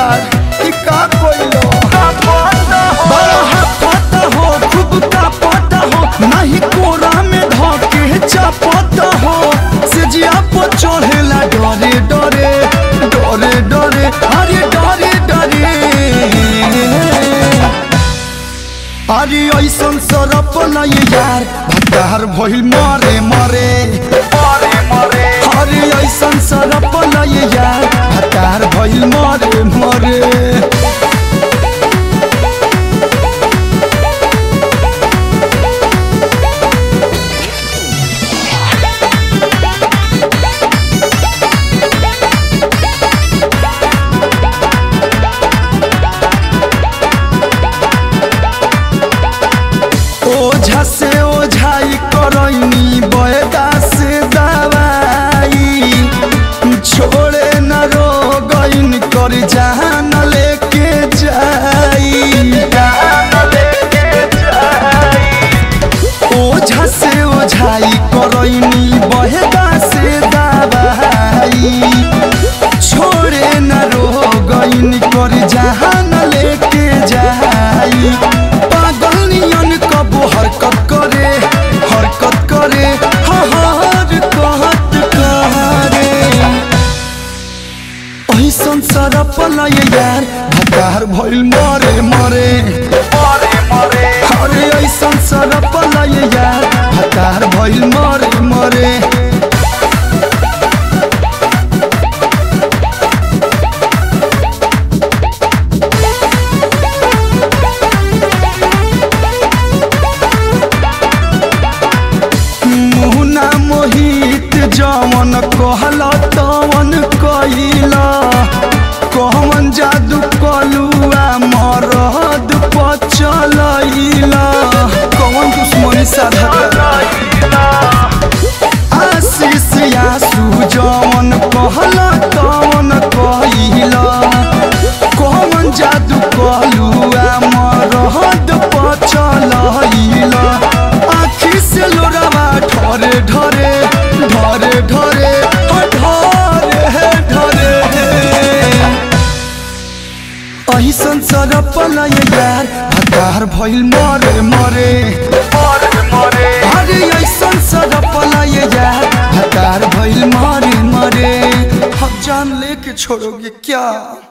यार कि का कोइलो बड़ा हाथ हो खूब का पता हो नहीं कोरा में धके चापता हो से जिया पर चढ़ेला डरे डरे डरे डरे अरे डरे डरे अरे ऐसन सरप नहीं यार भतार भइल मरे मरे मरे मरे अरे ऐसन सरप नहीं यार भतार भइल मरे मरे ओझा से ओझाई करैनी बयदा से दवाई छोड़े न रोगइन कर जान लेके जाई ओझा से ओझाई करैनी बयदा से दवाई छोड़े न रोगइन कर जान लेके जाई पागल नियन कबो हरकत करे हरकत करे हर कहत करे ऐसन सरप लय यार भकार भइल मरे मरे मरे मरे अरे ऐसन सरप लय यार भकार भइल मरे मरे मुहना मोहित जवन कहला तवन कइला कहवन जादू कलुआ मरद पचलैला कौन दुश्मनी साधा आशीष आसू जवन कहला तवन कइला कहवन जादू कलुआ मरद पचलैला आखी से लोरावा ढरे ढरे ढरे ढरे ढरे ढरे ऐसन सरप लय यार भकार भइल मरे मरे अरे ऐसन सरप लय यार भकार भइल मरे मरे हम जान लेके छोड़ोगे क्या